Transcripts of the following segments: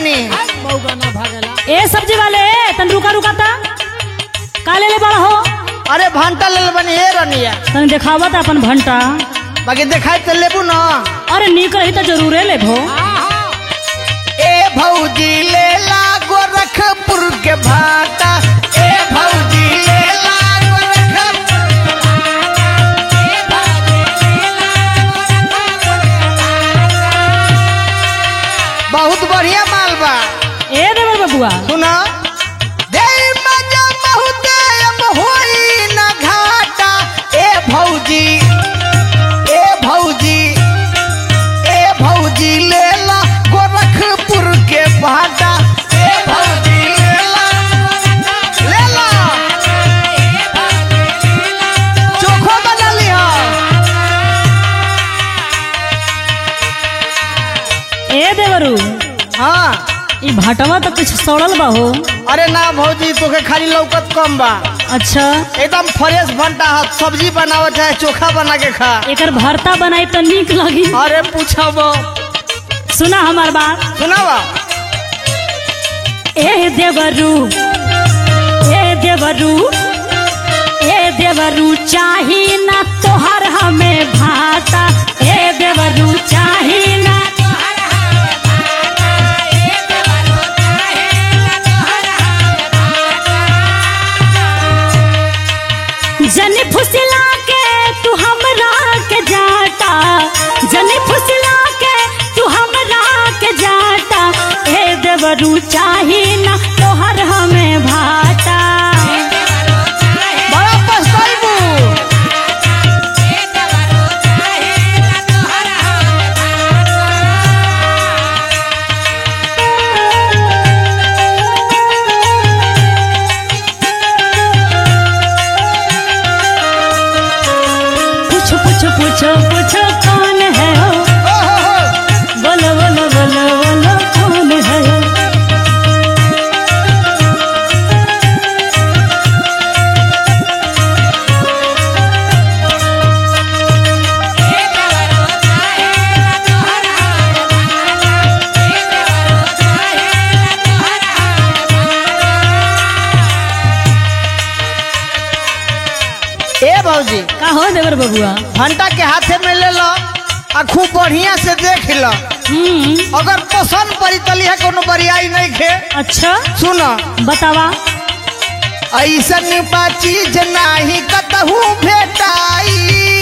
बनी मौका ना भागेला ए सब्जी वाले तन रुका रुका ता का ले ले बड़ा हो अरे भांटा ले बनी हे रनिया तन देखावा ता अपन भंटा बाकी देखाई तो लेबू ना अरे नीक रही तो जरूरे लेबो ए भौजी ले ला गोरखपुर के भाटा ए भौजी ले ला गोरखपुर बहुत बढ़िया माल बा ए देवर बबुआ सुना दे मजा बहुत अब होई ना घाटा ए भौजी ए भौजी ए भौजी ले ला गोरखपुर के भाटा ए भौजी ले ला ले ला चोखो बना लिहा ए देवरू हाँ ई भाटवा तो कुछ सड़ल बा हो अरे ना भौजी तोके खाली लौकत कम बा अच्छा एकदम फ्रेश बनता है सब्जी बनावत है चोखा बना के खा एकर भरता बनाई तो नीक लगी अरे पूछब सुना हमार बात सुनावा ए देवरू ए देवरू ए देवरू चाही ना तोहर हमें भाता ए देवरू चाही ना जनी फुसला के तू हमरा के जाता जनी फुसला के तू हमरा के जाता ए देवरू चाही ना तोहर हमें भाता बड़ा पछताइबू पूछो पूछो पूछो पूछो कौन है हो ओ हो हो बोलो बोलो बोलो बोलो कौन है हो ए भौजी का हो देवर बबुआ घंटा के हाथे में ले लो आ खूब बढ़िया से देख लो हम्म अगर पसंद पड़ी तली है कोनो बरियाई नहीं खे अच्छा सुन बतावा ऐसन बा चीज नाही कतहू भेटाई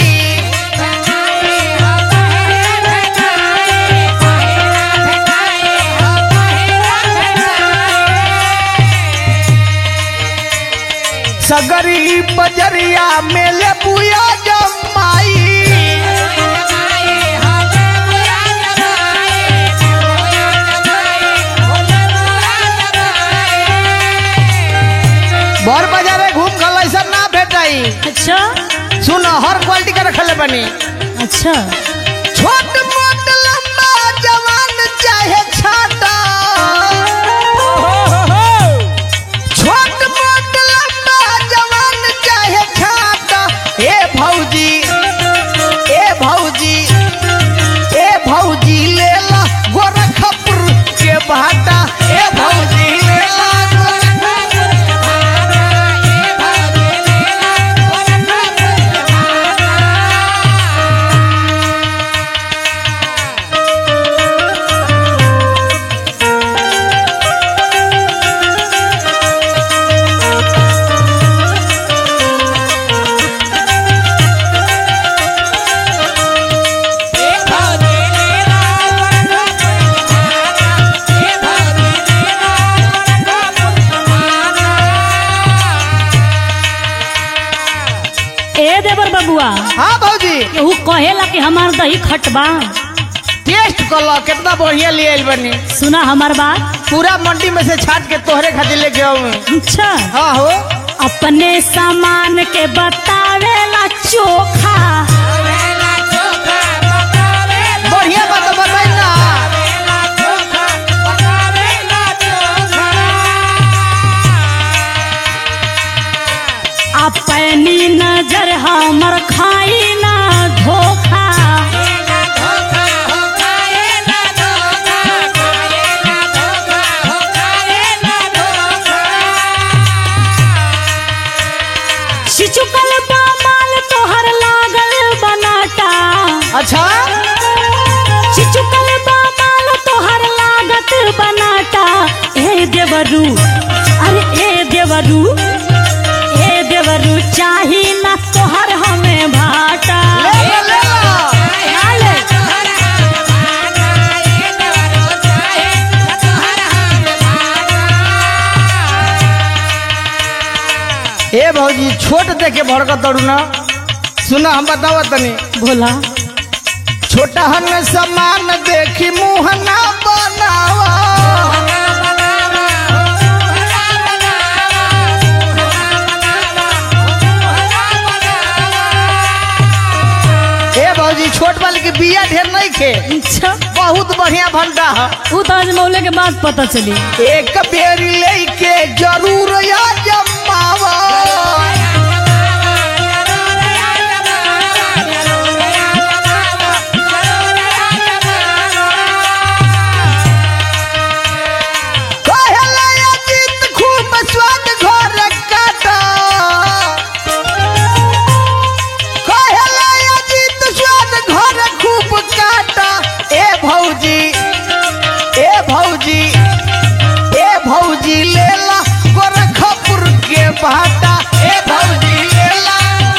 सगरी बजरिया में ले बुया जमाई बर बाजारे घूम गल ऐसा ना भेटाई अच्छा सुन हर क्वालिटी का रखले बनी अच्छा छोट मोट लंबा जवान चाहे छाता छोट मोट लंबा जवान चाहे छाता ए भौजी ए भौजी ए भौजी ले ला गोरखपुर के भाटा ए भौजी ले ला गोरखपुर के भाटा ए भौजी ले ला गोरखपुर के भाटा ए देवर बबुआ हाँ भौजी केहू कहेला कि हमार दही खटबा टेस्ट कर लो कितना बढ़िया ले आइल बनी सुना हमार बात पूरा मंडी में से छाट के तोहरे खातिर लेके आऊं अच्छा हाँ हो अपने सामान के बतावेला चोखा बढ़िया बात बताई ना अपनी नजर हमर खाई ना धोखा चिचुकल बामाल तोहर लागल बनाटा अच्छा चिचुकल बामाल तोहर लागत बनाटा ए देवरू अरे ए देवरू ए देवरू चाही ना तोहर हमें भाटा ले लो, ले लो। नाले। ए भौजी छोट देखे भड़कत तड़ू ना सुना हम बतावा तनी भोला छोटा हन समान देखी मुंह ना बनावा ए भौजी छोट वाली के बिया ढेर नहीं खे अच्छा बहुत बढ़िया भंडा है उ तो अजमौले के बाद पता चली एक बेरी लेके जरूर या जमावा कहला अजीत खूब स्वाद घर काटा कहला अजीत स्वाद घर खूब काटा ए भौजी ए भौजी ए भौजी लेला गोरखपुर के भाटा ए भौजी लेला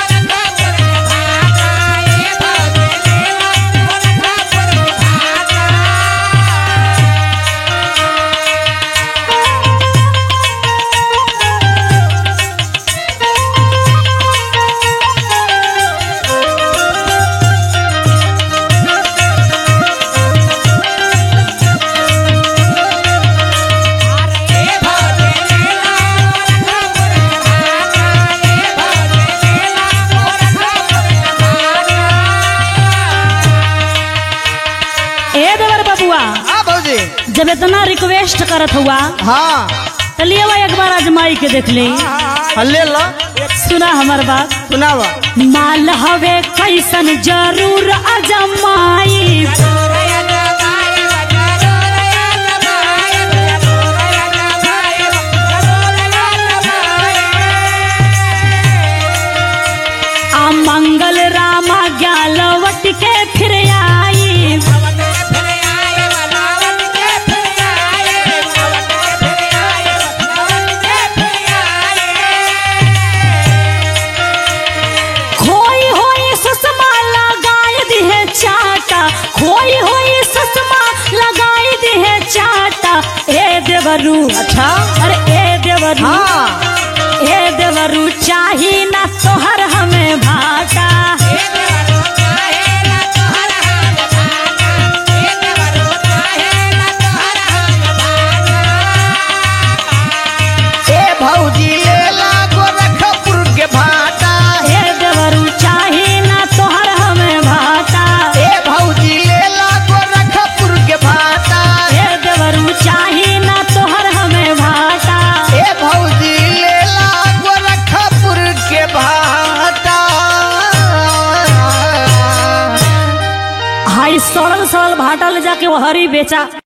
ए देवर बबुआ हाँ भौजी जब इतना रिक्वेस्ट करत हुआ हाँ तो लिए वो एक बार आजमाई के देख ले हाँ, ले लो सुना हमार बात सुनावा माल हवे कैसन जरूर अजमाई आ मंगल रामा ज्ञालवट के फिर आई खोई होई सुषमा लगाई दिहे चाटा खोई होई सुषमा लगाई दिहे चाटा ए देवरू अच्छा अरे ए देवरू हाँ ए देवरू चाही ना तोहर हमें भाटा ए भौजी लेला गोरखपुर के भाटा ए देवरू चाही ना तोहर हमें भाटा ए भौजी लेला गोरखपुर के भाटा ए देवरू चाही ना तोहर हमें भाटा ए भौजी लेला गोरखपुर के भाटा हाई सड़ल सड़ल भाटा ले जाके वो हरी बेचा